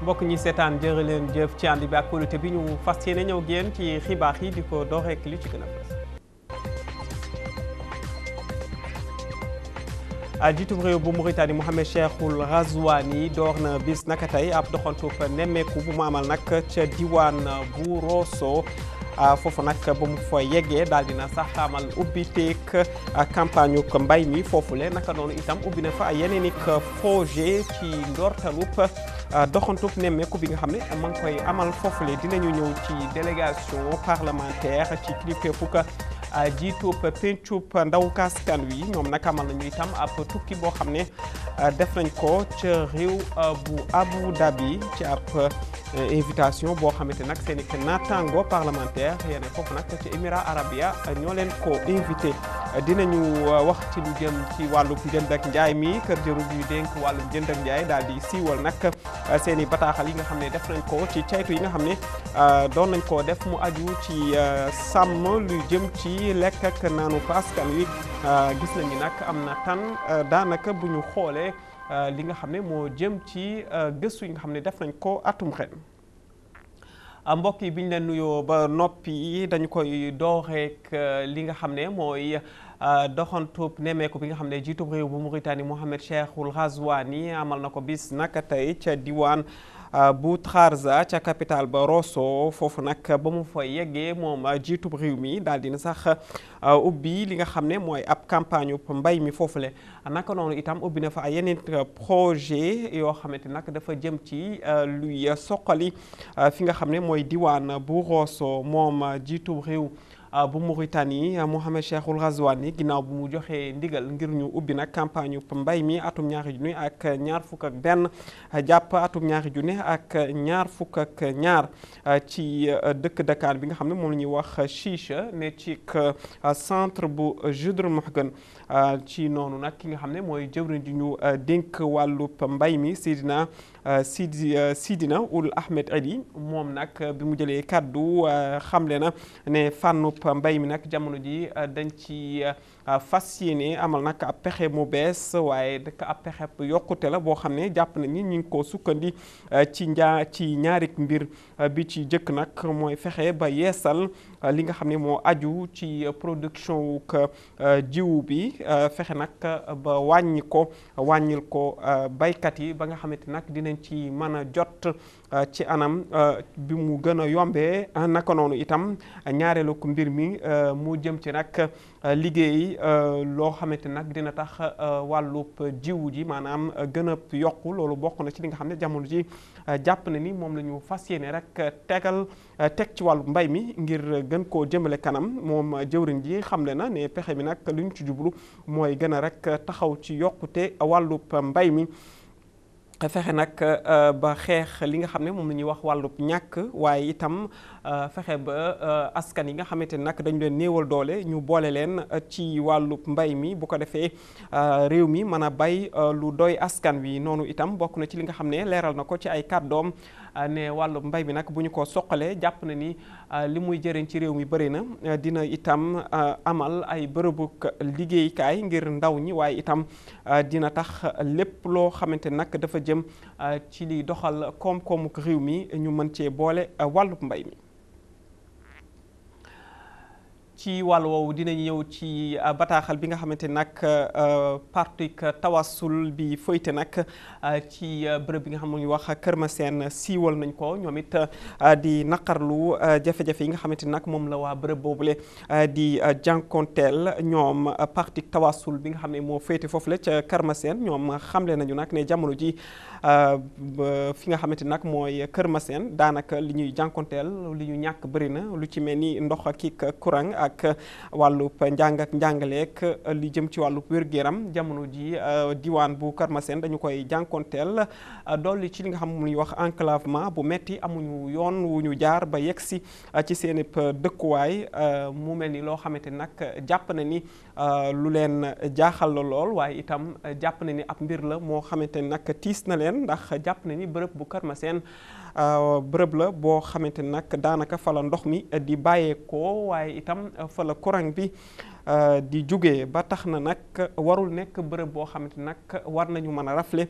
mbokk ñi seetaan jërë leen jëf ci ànd bi ak kóolute bi ñu fas yéene ñëw génn ci xibaar yi di ko door rek li ci gën a fës. jiitum réew bu Mauritanie Mohamed Cheikhul Ghazouani door na bis naka tey ab doxantu nemmeeku bu mu amal nag ca diwaan bu Rosso foofu nag ba mu fa yeggee daal dina sax amal ubbi teeg campagne ko mbay mi foofule naka noonu itam ubbi na fa yeneen i projet ci ndortalub doxantub nemmeeku bi nga xam ne ma ngi koy amal foofule dinañu ñëw ci délégation parlementaire ci kilifteefuk jiitub pencub ndaw kaskan wi ñoom nag amal nañu itam ab tukki boo xam ne def nañ ko ca réew bu Abu Dhabi ci ab invitation boo xamante nag seen i naataango parlementaire yene foofu nag ci Émirats arabia ñoo leen ko invité dinañu wax ci lu jëm ci wàllum njënd ak njaay mi kër jëru yu dénk wàllum njënd ak njaay daal di siiwal nag seen i bataaxal yi nga xam ne def nañ ko ci caytu yi nga xam ne doon nañ ko def mu aju ci sàmm lu jëm ci lekk ak naanu askan wi gis nañu nag am na tan daanaka bu ñu xoolee li nga xam ne moo jëm ci gëstu yi nga xam ne def nañ ko atum ren mbokk yi bi ñu leen nuyoo ba noppi dañu koy dooreek li nga xam ne mooy doxantub nemmeeku bi nga xam ne jiitub réew bu Mauritanie Mohamed Cheikhul Ghazouani amal na ko bis naka tey ca diwaan bu Trarza ca capital ba Rosso foofu nag ba mu fa yeggee moom jiitub réew mi daal dina sax ubbi li nga xam ne mooy ab campagne mbay mi foofule naka noonu itam ubbi na fa ay yeneen projet yoo xamante nag dafa jëm ci luy soqali fi nga xam ne mooy diwaan bu Rosso moom jiitub réew bu Mauritanie Mohamed Cheikhul Ghazouani ginnaaw bu mu joxee ndigal ngir ñu ubbi nag campagne mbay mi atum ñaari junni ak ñaar fukk ak benn jàpp atum ñaari junni ak ñaar fukk ak ñaar ci dëkk Dakar bi nga xam ne moom la ñuy wax Chicha ne ci centre bu Judrmouhgan ci noonu nag ki nga xam ne mooy jëwriñ ji ñu dénk wàllub mbay mi Sidina Sidi Sidina Ould Ahmed Ali moom nag bi mu jëlee kàddu xamle na ne fànnub mbay mi nag jamono ji dañ ci fas yéene amal nag ab pexe mu bees waaye dëkk ab pexe yokkute la boo xam ne jàpp nañ ni ñu ngi ko sukkandi ci njaa ci ñaari mbir bi ci jëkk nag mooy fexe ba yeesal li nga xam ne moo aju ci production wuk jiwu bi fexe nag ba wàññi ko wàññil ko baykat yi ba nga xamante nag dinañ ci mën a jot ci anam bi mu gën a yombee naka noonu itam ñaareelu ko mbir mi mu jëm ci nag liggéey loo xamante nag dina tax wàllub jiwu ji maanaam gën a yokku loolu bokk na ci li nga xam ne jamono ji jàpp na ni moom la ñu fas yéene rek tegal teg ci wàllu mbay mi ngir gën koo jëmale kanam moom jëwriñ ji xamle na ne pexe mi nag li ñu ci jublu mooy gën a rek taxaw ci yokkute wàllub mbay mi fexe nag ba xeex li nga xam ne moom la ñuy wax wàllub ñàkk waaye itam fexe ba askan yi nga xamante ne nag dañu leen néewal doole ñu boole leen ci wàllub mbay mi bu ko defee réew mi mën a bay lu doy askan wi noonu itam bokk na ci li nga xam ne leeral na ko ci ay kàddoom ne wàllub mbay mi nag bu ñu ko soqalee jàpp na ni li muy jëriñ ci réew mi bëri na dina itam amal ay bërëbu liggéeykaay ngir ndaw ñi waaye itam dina tax lépp loo xamante nag dafa jëm ci liy doxal koom-koomu réew mi ñu mën cee boole wàllub mbay mi ci wàll woowu dinañ ñëw ci bataaxal bi nga xamante nag parti tawassul bi fëyte nag ci bërëb bi nga xam ne ñu wax Kër Maseen siiwal nañ ko ñoom it di naqarlu jafe-jafe yi nga xamante nag moom la waa bërëb boobule di jànkonteel ñoom parti tawassul bi nga xam ne moo fëyte foofu la ca Kër Maseen ñoom xamle nañu nag ne jamono ji fi nga xamante nag mooy Kër Maseen daanaka li ñuy jànkonteel li ñu ñàkk bëri na lu ci mel ni ndox ak courant ak wàllub njàng ak njàngaleek li jëm ci wàllub wér-gu-yaram jamono ji diwaan bu Kër Maseen dañu koy jànkonteel dolli ci li nga xam mu ñuy wax enclavement bu metti amuñu yoon wu ñu jaar ba yegg si ci seen dëkkuwaay mu mel ni loo xamante nag jàpp na ni lu leen jaaxal la lool waaye itam jàpp na ni ab mbir la moo xamante ni nag tiis na leen ndax jàpp na ni bërëb bu Kër Maseen bërëb la boo xamante ni nag daanaka fa la ndox mi di bàyyeekoo waaye itam fa la courant bi di jóge ba tax na nag warul nekk bërëb boo xamante nag war nañu mën a rafle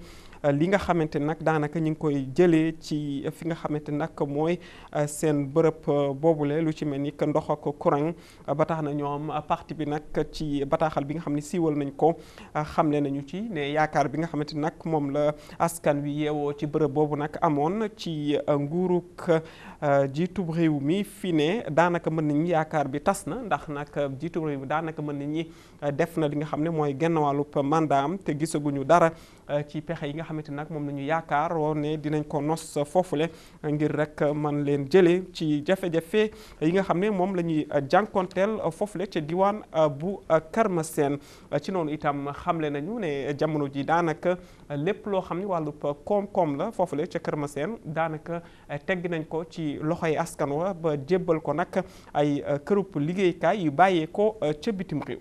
li nga xamante nag daanaka ñu ngi koy jëlee ci fi nga xamante nag mooy seen bërëb boobule lu ci mel ni que ndox ak courant ba tax na ñoom parti bi nag ci bataaxal bi nga xam ne siiwal nañ ko xamle nañu ci ne yaakaar bi nga xamante nag moom la askan wi yeewoo ci bërëb boobu nag amoon ci nguuruk jiitub réew mi fi ne daanaka mën nañu yaakaar bi tas na ndax nag jiitub réew mi daanaka mën nañu def na li nga xam ne mooy genn wàllub mandaam te gisaguñu dara ci pexe yi nga xamante nag moom la ñu yaakaar woon ne dinañ ko nos foofule ngir rek man leen jëlee ci jafe-jafe yi nga xam ne moom la ñuy jànkonteel foofule ca diwaan bu Kër Maseen ci noonu itam xamle nañu ne jamono ji daanaka lépp loo xam ne wàllub koom-koom la foofule ca Kër Maseen daanaka tegg nañ ko ci loxoy askan wa ba jébbal ko nag ay kërub liggéeykaay yu bàyyee ko ca bitim réew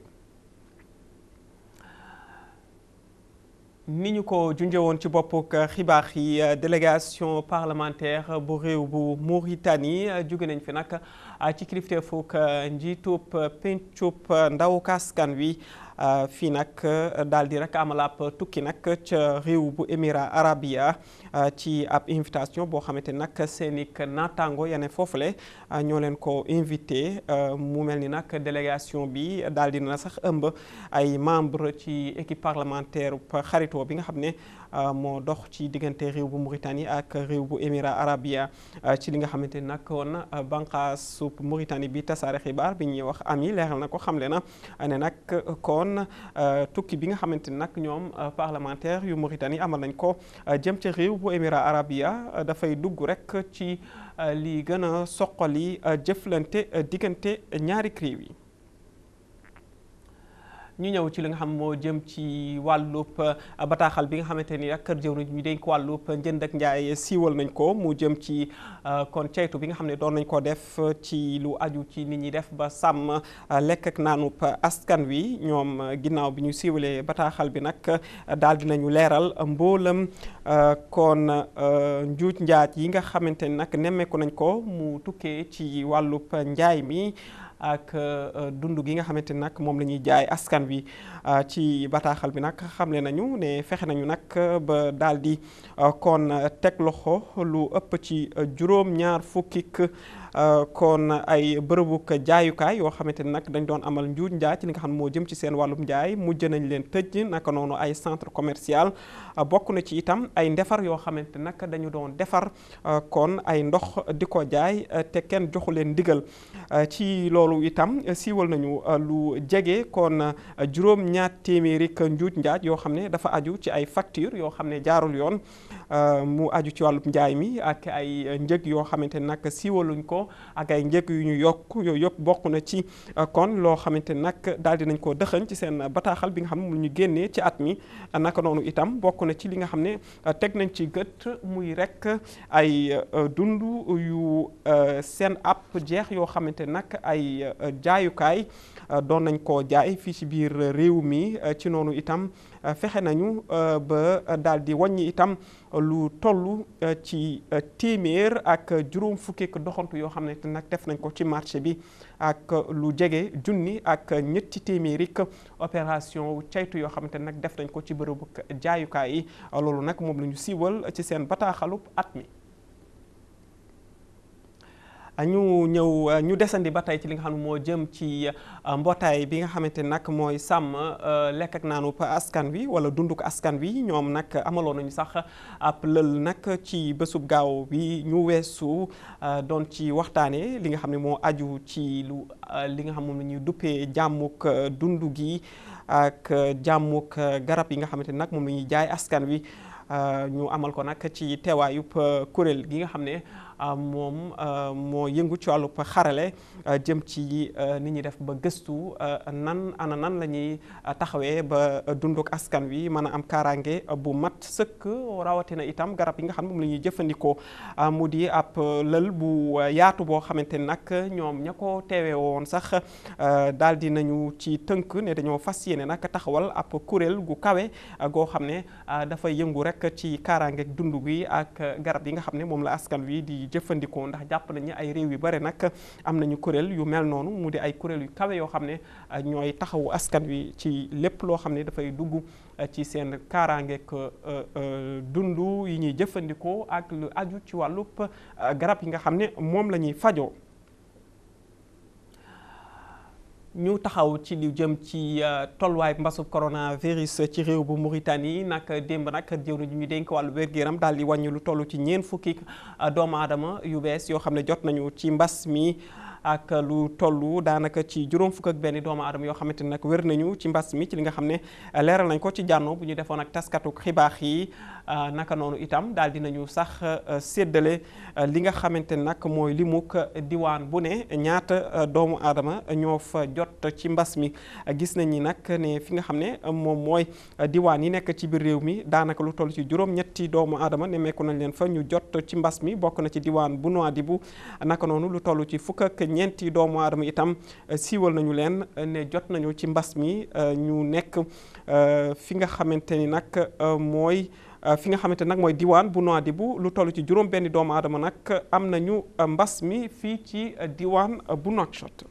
ni ñu ko junjee woon ci boppuk xibaar yi délégation parlementaire bu réew bu Mauritanie jóge nañ fi nag ci kilifteefuk njiitub pencub ndaw kaskan wi fii nag daal di rek amal ab tukki nag ca réew bu Émirats arabia ci ab invitation boo xamante nag seen i naataango yane foofule ñoo leen ko invité mu mel ni nag délégation bi daal di na sax ëmb ay membre ci équipe parlementaire xaritoo bi nga xam ne moo dox ci diggante réew bu Mauritanie ak réew bu Émirats arabia ci li nga xamante ni nag woon bànqaasu Mauritanie bi tasaare xibaar bi ñuy wax ami leeral na ko xamle na ne nag kon tukki bi nga xamante ni nag ñoom parlementaire yu Mauritanie amal nañ ko jëm ca réew bu Émirats arabia dafay dugg rek ci li gën a soqali jëflante diggante ñaari réew yi ñu ñëw ci li nga xam moo jëm ci wàllub bataaxal bi nga xamante ni ak kër jëwriñ ñu dénk wàllub njënd ak njaay siiwal nañ ko mu jëm ci kon ceytu bi nga xam ne doon nañ ko def ci lu aju ci nit ñi def ba sàmm lekk ak naanub askan wi ñoom ginnaaw bi ñu siiwalee bataaxal bi nag daal dinañu leeral mboolam kon njuuj njaaj yi nga xamante ni nag nemmeeku nañ ko mu tukkee ci wàllub njaay mi ak dund gi nga xamante ni nag moom la ñuy jaay askan wi ci bataaxal bi nag xamle nañu ne fexe nañu nag ba daal di kon teg loxo lu ëpp ci juróom-ñaar fukkik kon ay bërëbuk jaayukaay yoo xamante ni nag dañ doon amal njuuj njaay ci li nga xam ne moo jëm ci seen wàllum njaay mujj nañ leen tëj naka noonu ay centre commercial bokk na ci itam ay ndefar yoo xamante nag dañu doon defar kon ay ndox di ko jaay te kenn joxu leen ndigal ci loolu itam siiwal nañu lu jege kon juróom ñaar téeméeri njuuj njaaj yoo xam ne dafa aju ci ay facture yoo xam ne jaarul yoon mu aju ci wàllum njaay mi ak ay njëg yoo xamante ne nag siiwaluñ ko ak ay njëg yu ñu yokk yooyu yëpp bokk na ci kon loo xamante ne nag daal di nañ ko dëxëñ ci seen bataaxal bi nga xam ne mu ñu génnee ci at mi naka noonu itam bokk na ci li nga xam ne teg nañ ci gët muy rek ay dund yu seen app jeex yoo xamante nag ay jaayukaay doon nañ koo jaay fii ci biir réew mi ci noonu itam fexe nañu ba daal di wàññi itam lu toll ci téeméer ak juróom fukki doxantu yoo xam ne nag def nañ ko ci marché bi ak lu jege junni ak ñetti téeméeri opération caytu yoo xamante nag def nañ ko ci bërëbu jaayukaay yi loolu nag moom la ñu siiwal ci seen bataaxalub at mi. ñu ñëw ñu desandi ba tey ci li nga xam ne moo jëm ci mbootaay bi nga xamante nag mooy sàmm lekk ak naanu askan wi wala dunduk askan wi ñoom nag amaloon nañu sax ab lël nag ci bésub gaaw bi ñu weesu doon ci waxtaane li nga xam ne moo aju ci lu li nga xam moom la ñuy duppee jàmmuk dund gi ak jàmmuk garab yi nga xamante nag moom la ñuy jaay askan wi ñu amal ko nag ci teewaayub kuréel gi nga xam ne moom moo yëngu ci wàllub xarale jëm ci nit ñi def ba gëstu nan ana nan la ñuy taxawee ba dunduk askan wi mën a am kaaraange bu mat sëkk rawatina itam garab yi nga xam ne moom la ñuy jëfandikoo mu di ab lël bu yaatu boo xamante ni nag ñoom ña ko teewee woon sax daal di nañu ci tënk ne dañoo fas yéene nag taxawal ab kuréel gu kawe goo xam ne dafay yëngu rek ci kaaraange dund gi ak garab yi nga xam ne moom la askan wi di jëfandikoo ndax jàpp nañu ay réew yu bare nag am nañu kuréel yu mel noonu mu di ay kuréel yu kawe yoo xam ne ñooy taxawu askan wi ci lépp loo xam ne dafay dugg ci seen kaaraangeek dund yi ñuy jëfandikoo ak lu aju ci wàllub garab yi nga xam ne moom la ñuy fajoo ñu taxaw ci lu jëm ci tolluwaay mbasub coronavirus ci réew bu Mauritanie nag démb nag jëwriñ ji ñu dénk wàllu wér-gu-yaram daal di wàññi lu toll ci ñeent fukki doomu aadama yu bees yoo xam ne jot nañu ci mbas mi ak lu toll daanaka ci juróom fukk ak benn doomu aadama yoo xamante ne nag wér nañu ci mbas mi ci li nga xam ne leeral nañ ko ci jànno bu ñu defoon ak taskatu xibaar yi naka noonu itam daal dinañu sax séddale li nga xamante ne nag mooy limuk diwaan bu ne ñaata doomu aadama ñoo fa jot ci mbas mi gis nañ ni nag ne fi nga xam ne moom mooy diwaan yi nekk ci biir réew mi daanaka lu toll ci juróom-ñetti doomu aadama nemmeeku nañ leen fa ñu jot ci mbas mi bokk na ci diwaan bu Nouadhibou naka noonu lu toll ci fukk ak ñeenti doomu aadama itam siiwal nañu leen ne jot nañu ci mbas mi ñu nekk fi nga xamante ni nag mooy fi nga xamante nag mooy diwaan bu Nouadhibou lu toll ci juróom benn doomu aadama nag am nañu mbas mi fii ci diwaan bu Nouakchott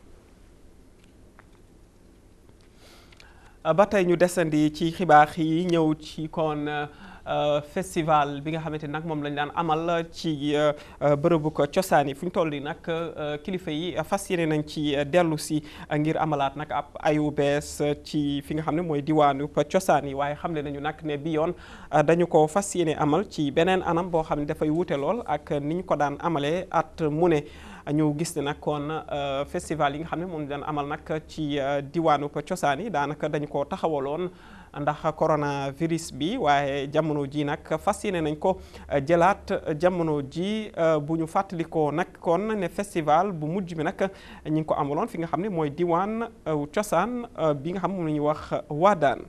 ba tey ñu desandi ci xibaar yi ñëw ci kon festival bi nga xamante ni nag moom lañu daan amal ci bërëbu ko cosaan yi fu ñu toll nii nag kilifa yi fas yéene nañ ci dellu si ngir amalaat nag ab ayu bees ci fi nga xam ne mooy diwaanu cosaan yi waaye xamle nañu nag ne bi yoon dañu ko fas yéene amal ci beneen anam boo xam ne dafay wuute lool ak ni ñu ko daan amalee at mu ne ñu gis ne nag kon festival yi nga xam ne moom daan amal nag ci diwaanu cosaan yi daanaka dañu ko taxawaloon ndax coronavirus bi waaye jamono ji nag fas yéene nañ ko jëlaat jamono ji bu ñu fàttalikoo nag kon ne festival bu mujj bi nag ñi ngi ko amaloon fi nga xam ne mooy diwaan cosaan bi nga xam moom la ñuy wax waadaan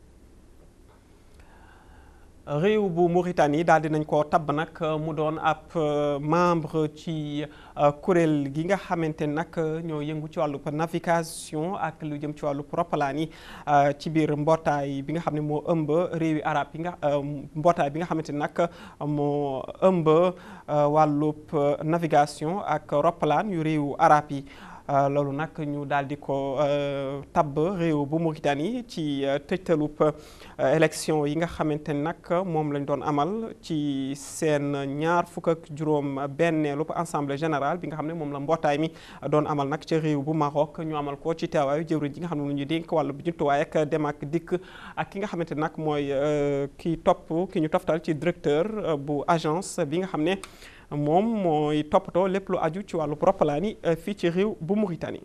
réew bu Mauritanie daal dinañ ko tabb nag mu doon ab membre ci kuréel gi nga xamante nag ñoo yëngu ci wàllu navigation ak lu jëm ci wàllu roppalaan yi ci biir mbootaay bi nga xam ne moo ëmb réewi arab yi nga mbootaay bi nga xamante nag moo ëmb wàllub navigation ak roppalaan yu réewu arab yi loolu nag ñu daal di ko tabb réew bu Mauritanie ci tëjtalub élection yi nga xamante ni nag moom lañ doon amal ci seen ñaar fukk ak juróom benneelub assemblée générale bi nga xam ne moom la mbootaay mi doon amal nag ca réew bu Maroc ñu amal ko ci teewaayu jëwriñ ji nga xam ne lu ñu dénk wàllu bu jumtuwaay ak dem ak dikk ak ki nga xamante nag mooy ki topp ki ñu toftal ci directeur bu agence bi nga xam ne moom mooy toppatoo lépp lu aju ci wàllu roppalaan yi fii ci réew bu Mauritanie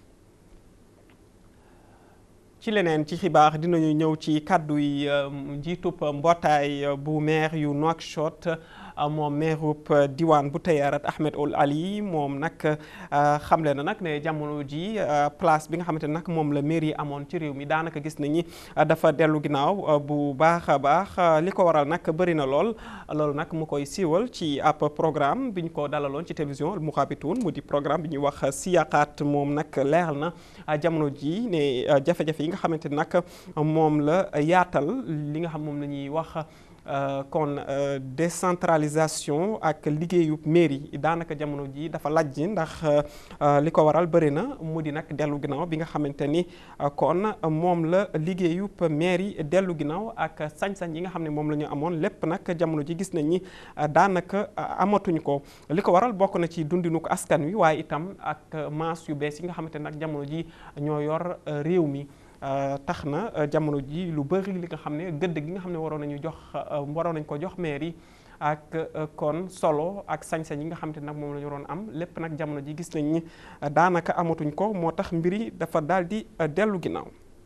ci leneen ci xibaar dinañu ñëw ci kàddu yi njiitub mbootaay bu maire yu Nouakchott moom mairub diwaan bu Tayarat Ahmed Ould Ali moom nag xamle na nag ne jamono ji place bi nga xamante ne nag moom la mairie amoon ci réew mi daanaka gis nañu dafa dellu ginnaaw bu baax a baax li ko waral nag bëri na lool loolu nag mu koy siiwal ci ab programme bi ñu ko dalaloon ci télévision Mourabitoun mu di programme bi ñuy wax siyaqaat moom nag leeral na jamono ji ne jafe-jafe yi nga xamante ne nag moom la yaatal li nga xam moom la ñuy wax kon décentralisation ak liggéeyu mairie daanaka jamono ji dafa lajj ndax li ko waral bëri na mu di nag dellu ginnaaw bi nga xamante ni kon moom la liggéeyu mairie dellu ginnaaw ak sañ-sañ yi nga xam ne moom la ñu amoon lépp nag jamono ji gis nañ ni daanaka amatuñ ko li ko waral bokk na ci dundinu ko askan wi waaye itam ak maas yu bees yi nga xamante nag jamono ji ñoo yor réew mi tax na jamono ji lu bëri li nga xam ne gëdd gi nga xam ne waroon nañu jox waroon nañ ko jox maire yi ak kon solo ak sañ-sañ yi nga xam te nag moom la ñu waroon am lépp nag jamono ji gis nañ ni daanaka amatuñ ko moo tax mbir yi dafa daal di dellu ginnaaw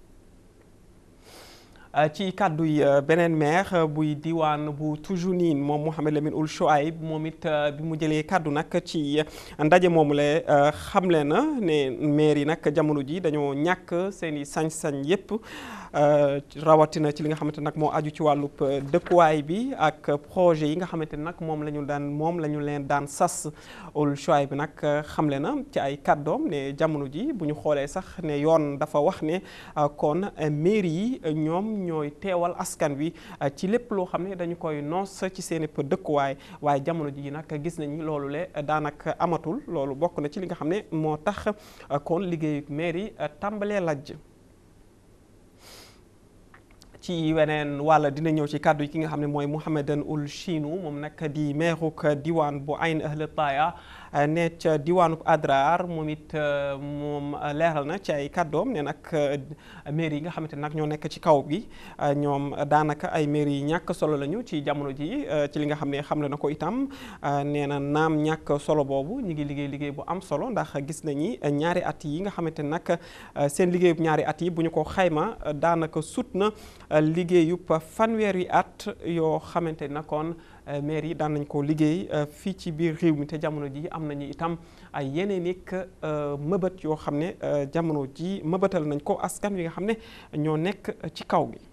ci kàddu yi beneen maire buy diwaan bu Toujounin moom Mouhamed Lamine Ould Chouaib moom it bi mu jëlee kàddu nag ci ndaje moomu la xamle na ne maire yi nag jamono ji dañoo ñàkk seen i sañ-sañ yépp rawatina ci li nga xamante nag moo aju ci wàllub dëkkuwaay bi ak projet yi nga xamante nag moom la ñu daan moom la ñu leen daan sas Ould Chouaib bi nag xamle na ci ay kàddoom ne jamono ji bu ñu xoolee sax ne yoon dafa wax ne kon maire yi ñoom ñooy teewal askan wi ci lépp loo xam ne dañu koy noos ci seen i dëkkuwaay waaye jamono ji nag gis nañu loolu le daanaka amatul loolu bokk na ci li nga xam ne moo tax kon liggéeyu mairie tàmbalee lajj ci weneen wàll dina ñëw ci kàddu yi ki nga xam ne mooy Mouhamedan Ould Chinou moom nag di meeruk diwaan bu Ayn Ahl Taaya ne ca diwaanub Adrar moom it moom leeral na ci ay kàddoom ne nag mairie yi nga xamante nag ñoo nekk ci kaw gi ñoom daanaka ay mairie yi ñàkk solo lañu ci jamono ji ci li nga xam ne xamle na ko itam nee na naam ñàkk solo boobu ñu ngi liggéey liggéey bu am solo ndax gis nañi ñaari at yi nga xamante nag seen liggéeyub ñaari at yi bu ñu ko xayma daanaka sut na liggéeyub fanweeri at yoo xamante na kon maire yi daan nañ ko liggéey fii ci biir réew mi te jamono ji am nañu itam ay yeneen ik mëbët yoo xam ne jamono ji mëbëtal nañ ko askan wi nga xam ne ñoo nekk ci kaw gi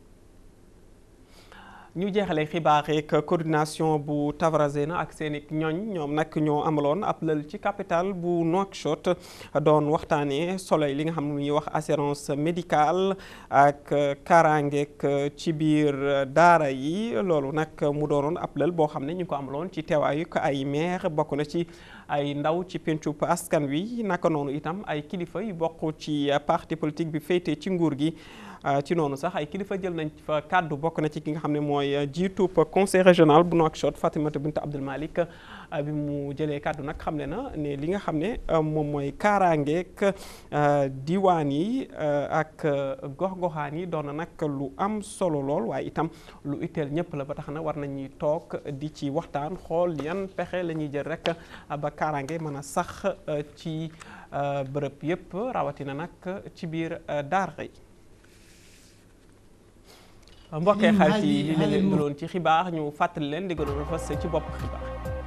ñu jeexalee xibaar rek coordination bu Tavrazena ak seen i ñooñ ñoom nag ñoo amaloon ab lël ci capital bu Nouakchott doon waxtaanee solo li nga xam ne ñuy wax assurance médicale ak kaaraangeek ci biir daara yi loolu nag mu doonoon ab lël boo xam ne ñu ko amaloon ci teewaayu ay maire bokk na ci ay ndaw ci pencub askan wi naka noonu itam ay kilifa yu bokk ci parti politique bi féete ci nguur gi. ci noonu sax ay kilifa jël nañ fa kàddu bokk na ci ki nga xam ne mooy jiitub conseil régional bu Nouakchott Fatimata Bint Abdul Malik bi mu jëlee kàddu nag xam ne na ne li nga xam ne moom mooy kaaraangeek diwaan yi ak gox-goxaan yi doon na nag lu am solo lool waaye itam lu itteel ñëpp la ba tax na war nañuy toog di ci waxtaan xool yan pexe la ñuy jël rek ba kaaraange mën a sax ci bërëb yëpp rawatina nag ci biir daara yi mbokkee xarit yi li leen daloon ci xibaar ñu fàttali leen di gënoon a fës ci bopp xibaar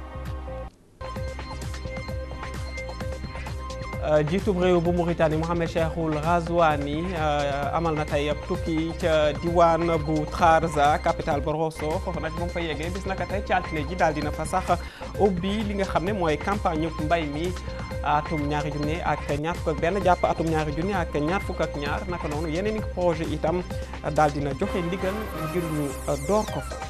jiitub réew bu Mauritanie Mohamed Cheikhul Ghazouani amal na tey ab tukki ca diwaan bu Trarza capitale ba Rosso foofu nag ba mu fa yeggee bis naka tey ci altine ji daal dina fa sax ubbi li nga xam ne mooy campagne mbay mi atum ñaari junni ak ñaar fukk ak benn jàpp atum ñaari junni ak ñaar fukk ak ñaar naka noonu yeneen i projet itam daal dina joxe ndigal ngir ñu door ko fa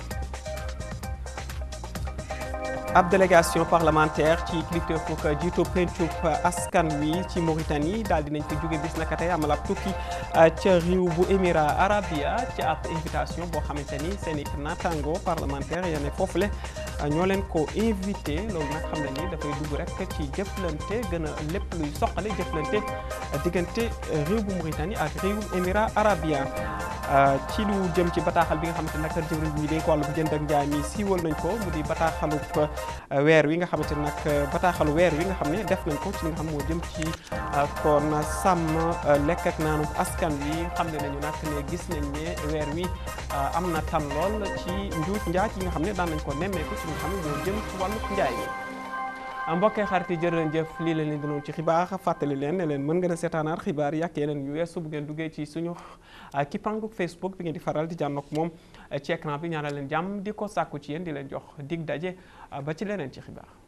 ab délégation parlementaire ci kilifteefu jiitu pencub askan wi ci Mauritanie daal dinañ fi jóge bis naka tey amal ab tukki ca réew bu Émirats Arabia ci ab invitation boo xamante ni seen i naataango parlementaire ya ne foofule ñoo leen ko invité loolu nag xam ne ni dafay dugg rek ci jëflante gën a lépp luy soqale jëflante diggante réew bu Mauritanie ak réew Émirats Arabia ci lu jëm ci bataaxal bi nga xamante nag jëwriñ bi dénk wàllu jënd ak njaay mi siiwal nañ ko mu di bataaxalu weer wi nga xamante nag bataaxalu weer wi nga xam ne def nañ ko ci li nga xam moo jëm ci kon sàmm lekk ak naanu askan wi xam ne nañu nag ne gis nañ ne weer wi am na tan lool ci njuuj njaaj yi nga xam ne daan nañ ko nemmeeku ci li nga xam ne moo jëm ci wàllu njaay mi mbokkee xarit yi jërë leen jëf lii la leen dinoon ci xibaar fàttali leen ne leen mën ngeen a seetaanaat xibaar yàq yeneen ñu weesu bu ngeen duggee ci suñu kippangu Facebook bi ngeen di faral di jànnoog moom ci écran bi ñaanal leen jàmm di ko sàkku ci yéen di leen jox dig daje ba ci leneen ci xibaar